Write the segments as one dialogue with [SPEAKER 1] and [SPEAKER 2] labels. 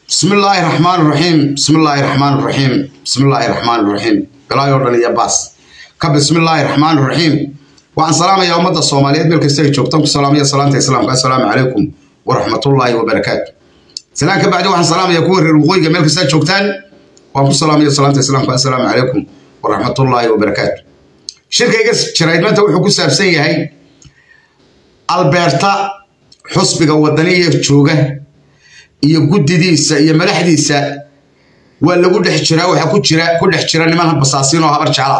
[SPEAKER 1] بسم الله الرحمن الرحيم بسم الله الرحمن الرحيم بسم الله الرحمن الرحيم بلا يوردن يا باس كبسم الله الرحمن الرحيم وعن سلام يا أمة الصومالية بالكستي جوكتم سلام يا سلام السلام السلام عليكم ورحمة الله وبركاته سلام كبعد وعن سلام يا كور الوغوي جميل كستي جوكتان وعن سلام يا سلام السلام السلام عليكم ورحمة الله وبركاته شركة يقص شرايد ما توحي كسر سيئة هاي البرتا حسبك ودنية جوجة iyo guddidiisa iyo madaxdiisa waa lagu dhex jiraa waxaa ku jira ku dhex jira niman basaasiin oo habar jecla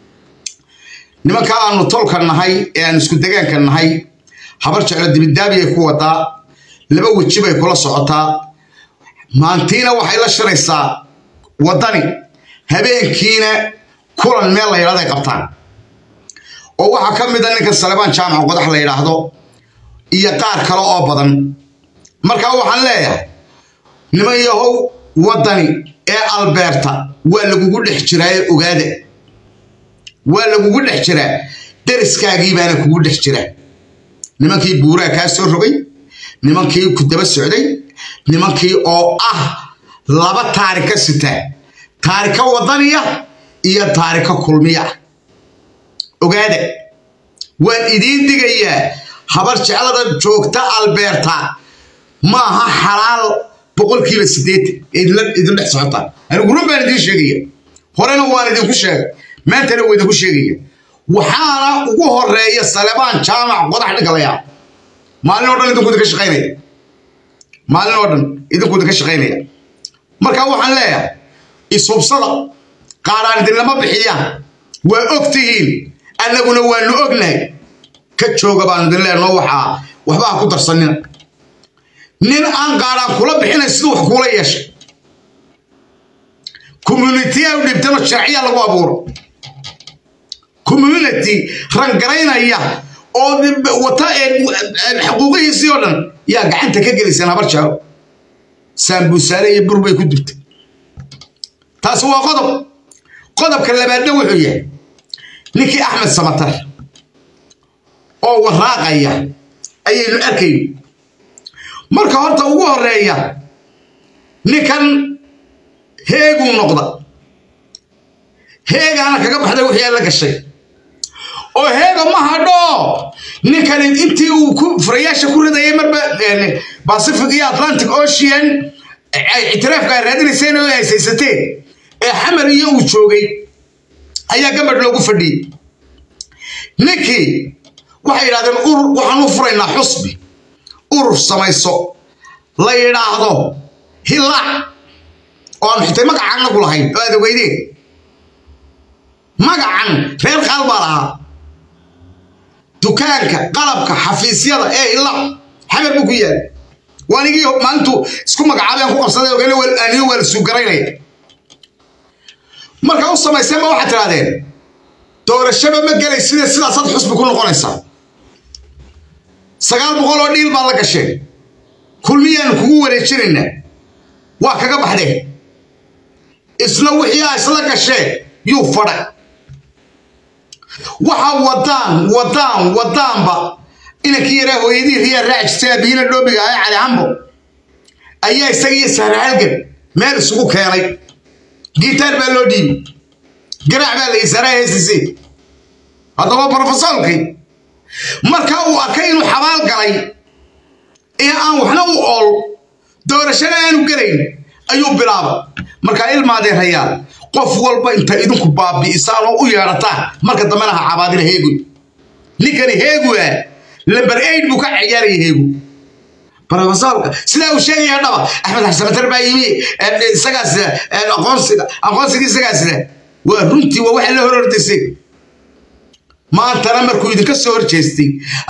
[SPEAKER 1] nimanka aanu tolka nahay ee aanu isku degaanka nahay habar jeclo dibidaabiyay ku wadaa laba weji bay kula socotaa maantiina waxay la shiraysaa waddani habeenkiina kulan meel la yidhahdo ay qabtaan oo waxaa ka mid a ninka salebaan jaamaca qodax la yidhaahdo iyo qaar kale oo badan markaa waxaan leeyahay niman yahow waddani ee albeerta waa lagugu dhex jiraa ee ogaada waa lagugu dhex jiraa deriskaagii baana kugu dhex jira nimankii buuraa kaa soo rogay nimankii ku daba socday nimankii oo ah laba taarika sitaa taarika waddaniya iyo taarika kulmiya ogaada waan idiin digayaa habar jeclada joogta albeerta ma aha xalaal boqolkiiba sideetan idin dhex socotaa anigu run baan idiin sheegaya horena waan idinku sheegay maantana waa idinku sheegaya waxaana ugu horeeya salebaan jaamac qodax dhigalaya maalin oo dhan idinku idinka shaqaynaya maalin oo dhan idinku idinka shaqaynaya marka waxaan leeyahay ishubsada qaaraan idinlama bixiyaan waa og tihiin annaguna waanu ognahay ka jooga baan idin leenoo waxaa waxbaa ku darsanina nin aan qaadhaan kula bixinay siduu wax kuula yeeshay communitiya u dhibtano sharciya lagu abuuro community rangaraynaya oo wata xuquuqihiisii oo dhan yaa gacanta ka geliseen habar jaalo saambuusaale iyo bur bay ku dubtay taasi waa qodob qodobka labaadna wuxuu yahay ninkii axmed samatar oo waraaqaya ayaynu arkayn marka horta ugu horeeya ninkan heeguu noqda heegaana kaga baxday wixii la gashay oo heega ma hadho ninkani intii uu ku furayaasha ku ridayay marba pacific iyo atlantic ocean ay ictiraafka ay raadinayseen oo ay saysateen ee xamar iyo uu joogay ayaa gabadh loogu fadhiyey ninkii waxay yidhahdeen urur waxaan u furaynaa xusbi urur samayso la yidhaahdo hillaac oo aan xitay magacan nagu lahayn oo aad ogeydeen magacan reer qaal baa lahaa dukaanka qalabka xafiisyada ee hillaac xamar buu ku yaal waanigii maalintu isku magacaabeen ku qabsaday ogeyna aniyo waa la suugaraynaya marka u samayseen ma waxaad tirahdeen doorashaba ma gelayside sidaasaad xusbi ku noqonaysaa sagaal boqol oo dhiil baad la gasheen kulmiyaanu kugu wareejinaynaa waa kaga baxdeen isla wixii aa isla gasheen yuu fadha waxa wadaan wadaan wadaanba inankii yaraa hooyadii riyaa raacjisay abiina dhoobiga ahay cali cambo ayaa isaga iyo sahrahalgan meel isugu keenay gitaar baa loo dhiibi garaac baa la isaaraa heesisi haddaba brofesoolkii marka uu arkay inuu xabaal galay ee aan waxna u ool doorashana aanu gelayn ayuu bilaaba markaa ilmaadee rayaa qof walba inta idinku baabi'isaan oo u yeedhataan marka dambena ha cabaadina heegu ninkani heegu ah lamber aid buu ka ciyaaraya heegu brofesoolka sidaa uu sheegaya dhaba axmed xasamatar baa yimi isagaas aqoonsiga aqoonsigii isagaasle waa runtii waa waxa la hor ordisay maantana markuu idinka soo hor jeestay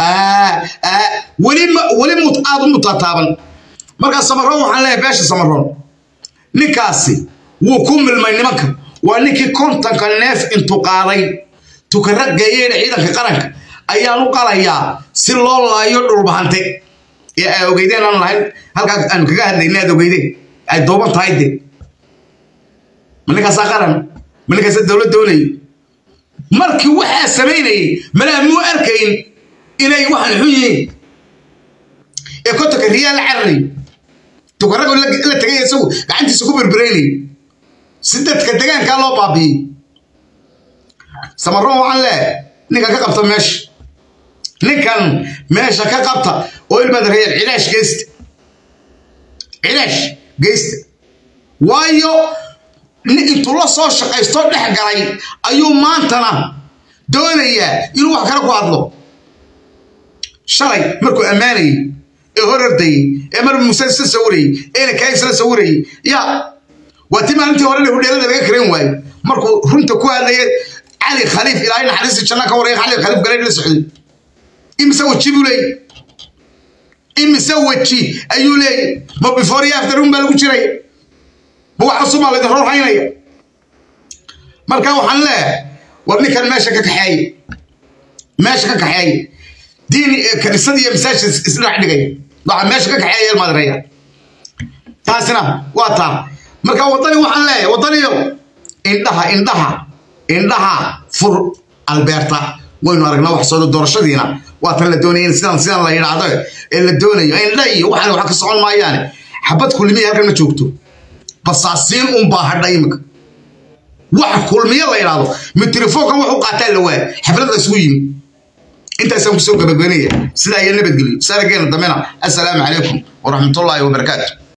[SPEAKER 1] weli aad u mutataaban markaa samaroon waxaan leeyahay beesha samaroon ninkaasi wuu ku milmay nimanka waa ninkii kontonka neef intuu qaaday tukara geeyeena ciidanka qaranka ayaan u qalayaa si loo laayo dhulbahante ee ay ogeydeen aan lahayn halkaa aanu kaga hadlayna aad ogeydeen ay duuban tahay de ma ninkaasaa qaran ma ninkaasaa dowlad doonayay markii waxaa samaynayay malaa muu arkayn inay waxaan xun yihiin ee kontonka riyaal cararay tukarragu la tegay isagu gacantiisa ku berberaynay si dadka degaankaa loo baabiyey samaroon waxaan leehay ninkan ka qabta meesha ninkan meesha ka qabta oo ilmaad reeyal cilaash geysta cilaash geysta waayo intuu la soo shaqaysto dhex galay ayuu maantana doonayaa inuu wax kale ku hadlo shalay markuu ammaanayey ee hor ordayey ee mar muuse isla sawirayey eena kaa isla sawirayey yaa waa ti maalintii hore hudheelada laga karen waayo markuu runta ku hadlaya cali khaliif ilaahay naxariista janna ka waraya cali khaliif galay la socday imise weji buu leeyay imise weji ayuu leeyay ma before iyo after baa lagu jiray ma wax cusub baa laydin rorhaynaya marka waxaan leeyahay war ninkan meesha ka kaxeeye meesha ka kaxeeye diin kaniisad iyo masaajid isdhex dhigay waxaa meesha ka kaxeeya ilmaadreeya taasina waa taa marka waddani waxaan leeyahay waddaniyo indhaha indhaha indhaha fur albeerta waynu aragnaa wax soo doorashadiina waa tan la doonaya in sidan sidan la yidhaahdo ee la doonayo indha iyo waxaan wax ka socon maayaane xabad kulmiya halkan ma joogto basaasiin unbaa hadha imika wax kulmiya la yidhaahdo mitrifoonkan wax u qaataa la waaya xafladda isugu yimi intaasaan kusoo gabagabanaya sidaa iyo nabadgelyo saarageena dambena assalaamu calaykum waraxmatullaahi wabarakaatu